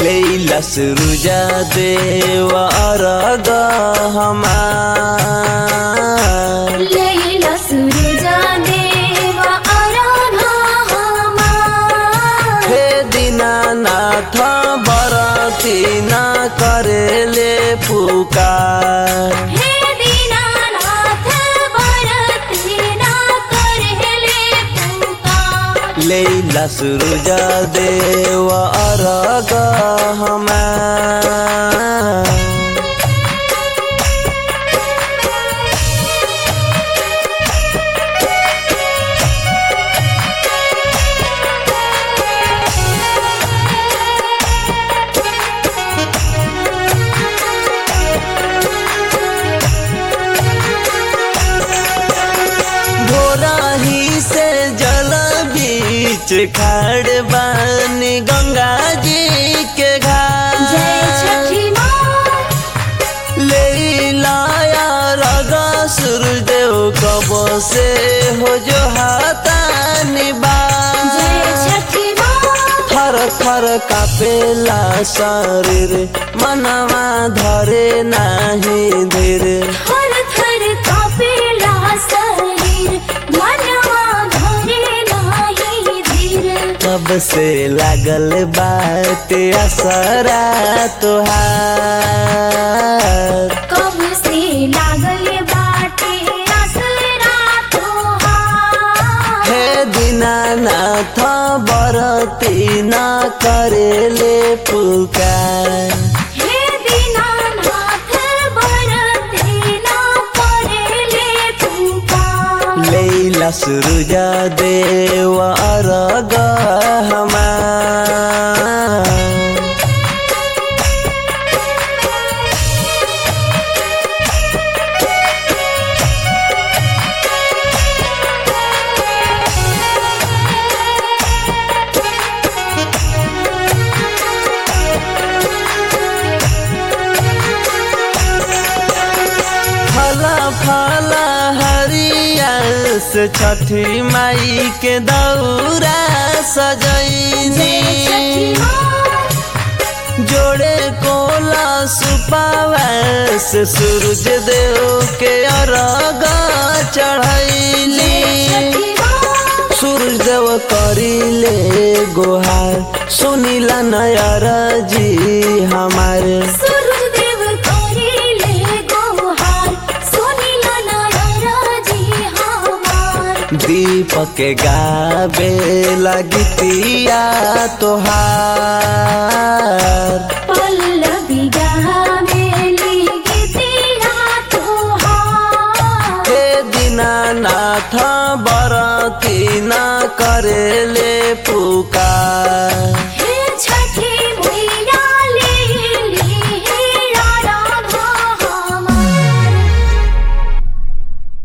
लैला सुरुजा देवा अरग हमार लैला सूरजा देवा आराधा हमार हे दीनानाथ बरती न करेले पुकार हे दीनानाथ बरती ना करहले पुकार लैला सुरुजा देवा अरग हमार भोराही से जल बीच खड़ बानी गंगा जी के जय घाट छठी माँ ले लाया रगा सूर्यदेव कब से हो जो हाथानी जय बात छठी माँ थर थर कापेला शरीर मनवा धरे नाही धीर थर थर कापेला शरीर मनवा धरे नाही धीर कब से लागल बात असरा तुहार कब से लागल बाटे असरा तोहार हे दीनानाथ बरती न करेले पुकार हे दीनानाथ बरते ना करेले पुकार लैला सुरुजा देव अरग हमार फला फला हरिया से छठी माई के दौरा जय छठी सजैनी माँ जोड़े कोला सुपावा से सूरज देव के अरग चढ़ैली छठी माँ सूरज देव करिले गोहार सुनिला नयर जी हमारे सूरजदेव करेले गोहार सुनिला नाराजी हमार दीपक गावे लगतिया तोहार पल्लवी गावेली गीतिया तोहार हे दीनानाथ बरती न